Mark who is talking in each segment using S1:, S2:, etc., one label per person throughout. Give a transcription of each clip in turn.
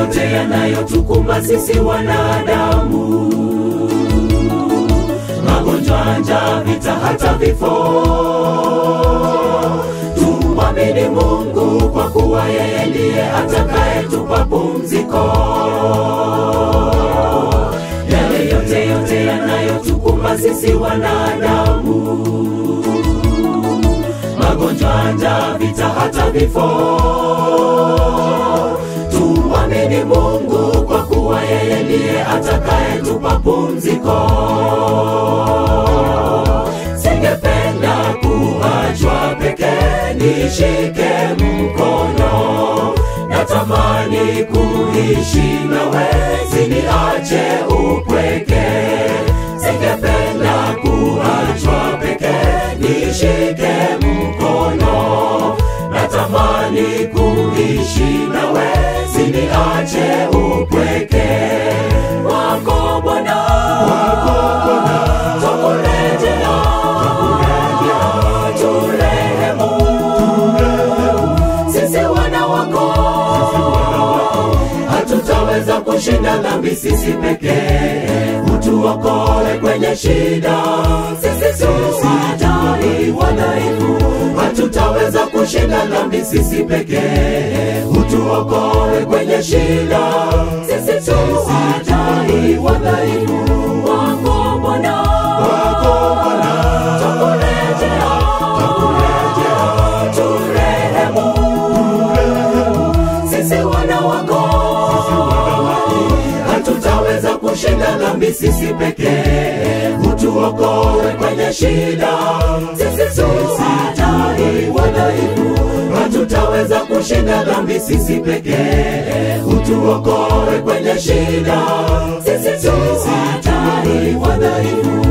S1: yote yanayotukumba sisi wanadamu, magonjwa, njaa, vita, hata vifo. Tumwamini Mungu kwa kuwa yeye ndiye atakayetupa pumziko. Yale yote yote yanayotukumba sisi wanadamu, magonjwa, njaa, vita, hata vifo. Tumwamini Mungu kwa kuwa yeye ndiye atakayetupa pumziko. Singependa kuachwa peke, nishike mkono, natamani kuishi nawe, siniache upweke. Singependa kuachwa peke, nishike mkono, natamani kuishi nawe, siniache upweke. Wako Bwana, wako Bwana, twakurejea, turehemu, sisi wana wako, hatutaweza kushinda dhambi sisi pekee, utuokoe kwenye shida, sisi tuwajali wadhaifu, hatutaweza kushinda dhambi sisi pekee, utuokoe kwenye shida, sisi tuwajali wadhaifu, wako Bwana, wako Bwana, twakurejea, turehemu, sisi wana wako, hatutaweza kushinda dhambi sisi pekee, utuokoe kwenye shida, sisi tuwajali wadhaifu, hatutaweza kushinda dhambi sisi pekee, utuokoe kwenye shida, sisi tuwajali wadhaifu.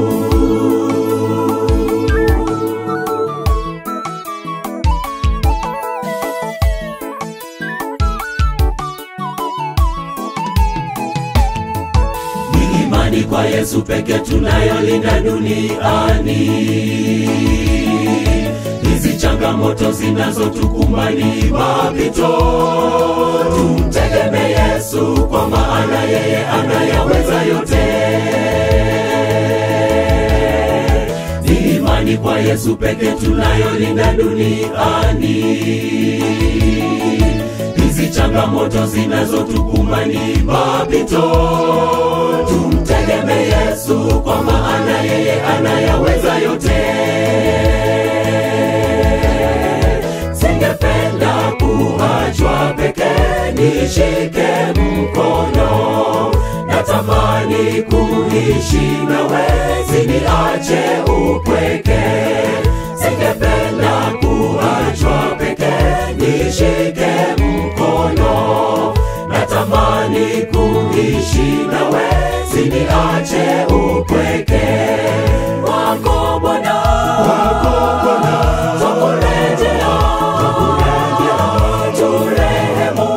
S1: Ni imani kwa Yesu peke tunayolinda duniani. Hizi changamoto zinazotukumba ni mapito, tumtegemee Yesu kwa maana yeye anayaweza yote. Ni imani kwa Yesu peke tunayolinda duniani hizi changamoto zinazotukumba ni mapito, tumtegemee Yesu kwa maana yeye anayaweza yote. Singependa kuachwa peke, nishike mkono, natamani kuishi nawe, siniache upweke. Singependa kuachwa peke, nishike mkono, natamani kuishi nawe, siniache upweke. Wako Bwana, wako Bwana, twakurejea, turehemu,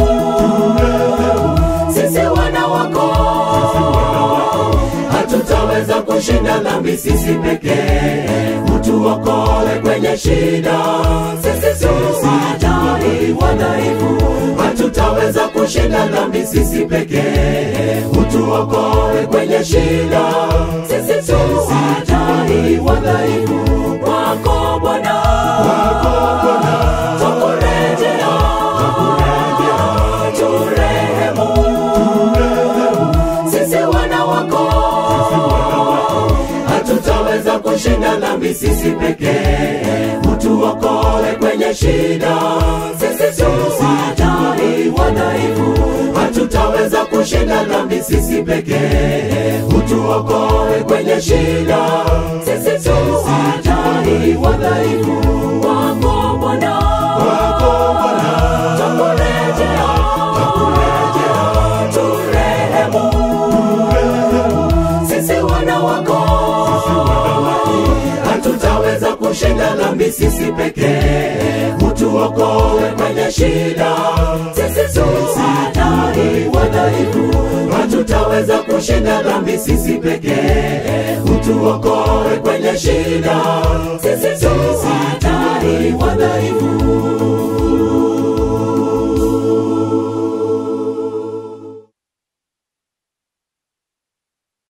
S1: sisi wana wako, hatutaweza kushinda dhambi sisi pekee, utuokoe kwenye shida, sisi tuwajali wadhaifu, hatutaweza kushinda dhambi sisi pekee, utuokoe kwenye shida, sisi tuwajali wadhaifu, wako Bwana, wako Bwana, twakurejea, turehemu, sisi wana wako, hatutaweza kushinda dhambi sisi pekee, utuokoe kwenye shida, sisi tuwajali wadhaifu, hatutaweza kushinda dhambi sisi pekee, utuokoe kwenye shida, sisi tuwajali wadhaifu, wako Bwana, wako Bwana, twakurejea, turehemu, sisi wana wako, hatutaweza kushinda dhambi sisi pekee, utuokoe kwenye shida, sisi tuwajali wadhaifu, hatutaweza kushinda dhambi sisi pekee, utuokoe kwenye shida, sisi tuwajali wadhaifu.